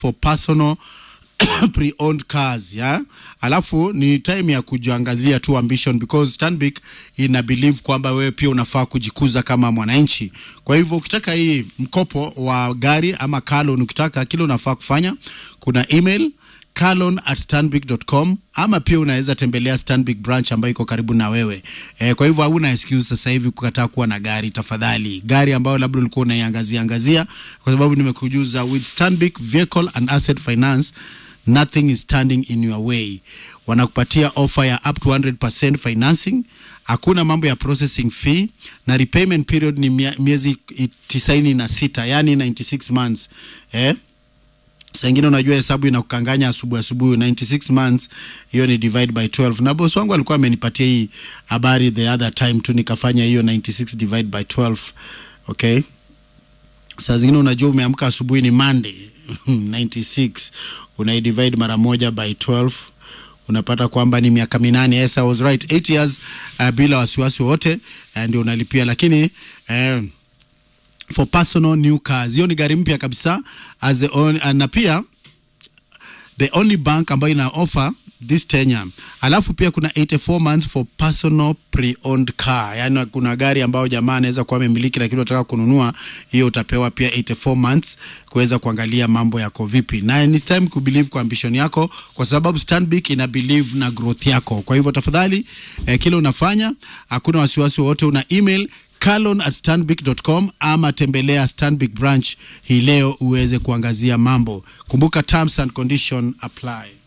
for personal pre-owned cars ya alafu ni time ya kujiangalia tu ambition because Stanbic ina believe kwamba wewe pia unafaa kujikuza kama mwananchi. Kwa hivyo ukitaka hii mkopo wa gari ama car loan, ukitaka kile unafaa kufanya, kuna email carloan at stanbic.com ama pia unaweza tembelea Stanbic branch ambayo iko karibu na wewe. E, kwa hivyo hauna excuse sasa hivi kukataa kuwa na gari. Tafadhali, gari ambayo labda ulikuwa unaiangazia angazia, kwa sababu nimekujuza with Stanbic vehicle and asset finance nothing is standing in your way. Wanakupatia offer ya up to 100% financing, hakuna mambo ya processing fee na repayment period ni mia- miezi tisaini na sita yani 96 months eh? Saa ingine unajua hesabu inakukanganya asubuhi asubuhi, 96 months hiyo ni divide by 12. Na boss wangu alikuwa amenipatia hii habari the other time tu, nikafanya hiyo 96 divide by 12. Okay, saa zingine unajua umeamka asubuhi ni Monday 96 unaidivide mara moja by 12 unapata kwamba ni miaka minane. Yes, I was right 8 years uh, bila wasiwasi wote uh, ndio unalipia, lakini uh, for personal new cars. Hiyo ni gari mpya kabisa as the on, na pia the only bank ambayo ina offer this tenure. Alafu pia kuna 84 months for personal pre-owned car, yaani kuna gari ambayo jamaa anaweza kuwa amemiliki lakini unataka kununua, hiyo utapewa pia 84 months kuweza kuangalia mambo yako vipi, na ni time ku believe kwa ambition yako, kwa sababu Stanbic ina believe na growth yako. Kwa hivyo tafadhali, eh, kile unafanya hakuna wasiwasi wote, una email carlon at stanbic.com ama tembelea Stanbic branch hii leo uweze kuangazia mambo. Kumbuka terms and condition apply.